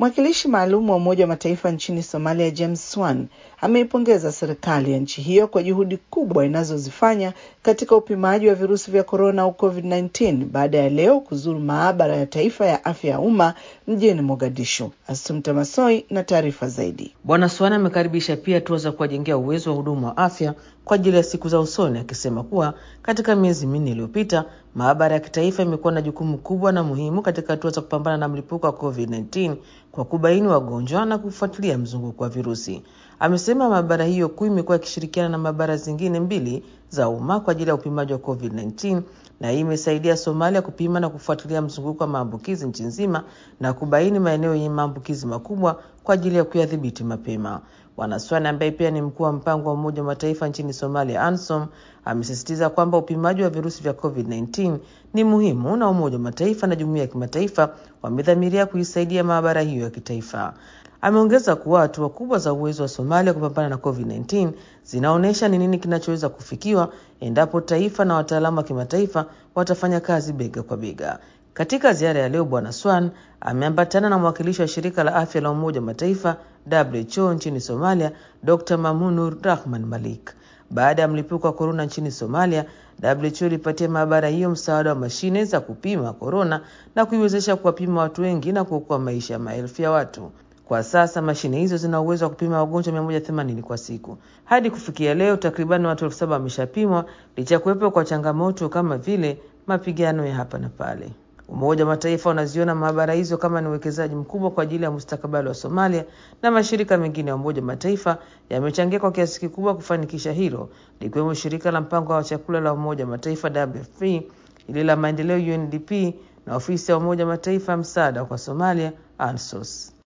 Mwakilishi maalum wa Umoja wa Mataifa nchini Somalia, James Swan, ameipongeza serikali ya nchi hiyo kwa juhudi kubwa inazozifanya katika upimaji wa virusi vya korona au COVID-19 baada ya leo kuzuru maabara ya taifa ya afya ya umma mjini Mogadishu. Asumta Masoi na taarifa zaidi. Bwana Swan amekaribisha pia hatua za kuwajengea uwezo wa huduma wa afya kwa ajili ya siku za usoni, akisema kuwa katika miezi minne iliyopita maabara ya kitaifa imekuwa na jukumu kubwa na muhimu katika hatua za kupambana na mlipuko wa COVID-19 kwa kubaini wagonjwa na kufuatilia mzunguko wa virusi. Amesema maabara hiyo kuu imekuwa ikishirikiana na maabara zingine mbili za umma kwa ajili ya upimaji wa COVID-19 na hii imesaidia Somalia kupima na kufuatilia mzunguko wa maambukizi nchi nzima na kubaini maeneo yenye maambukizi makubwa kwa ajili ya kuyadhibiti mapema. Bwana Swane ambaye pia ni mkuu wa mpango wa Umoja wa Mataifa nchini Somalia, ANSOM, amesisitiza kwamba upimaji wa virusi vya COVID-19 ni muhimu na Umoja wa Mataifa na jumuiya ya kimataifa wamedhamiria kuisaidia maabara hiyo ya kitaifa. Ameongeza kuwa hatua kubwa za uwezo wa Somalia kupambana na COVID-19 zinaonyesha ni nini kinachoweza kufikiwa endapo taifa na wataalamu wa kimataifa watafanya kazi bega kwa bega. Katika ziara ya leo, Bwana Swan ameambatana na mwakilishi wa shirika la afya la Umoja wa Mataifa WHO nchini Somalia, Dr Mamunur Rahman Malik. Baada ya mlipuko wa korona nchini Somalia, WHO ilipatia maabara hiyo msaada wa mashine za kupima korona na kuiwezesha kuwapima watu wengi na kuokoa maisha ya maelfu ya watu. Kwa sasa mashine hizo zina uwezo wa kupima wagonjwa 180 kwa siku. Hadi kufikia leo, takribani watu elfu saba wameshapimwa licha ya kuwepo kwa changamoto kama vile mapigano ya hapa na pale. Umoja wa Mataifa unaziona maabara hizo kama ni uwekezaji mkubwa kwa ajili ya mustakabali wa Somalia, na mashirika mengine ya Umoja wa Mataifa yamechangia kwa kiasi kikubwa kufanikisha hilo, likiwemo shirika la mpango wa chakula la Umoja wa Mataifa WFP, ile la maendeleo UNDP na ofisi ya Umoja wa Mataifa ya msaada kwa Somalia ANSOS.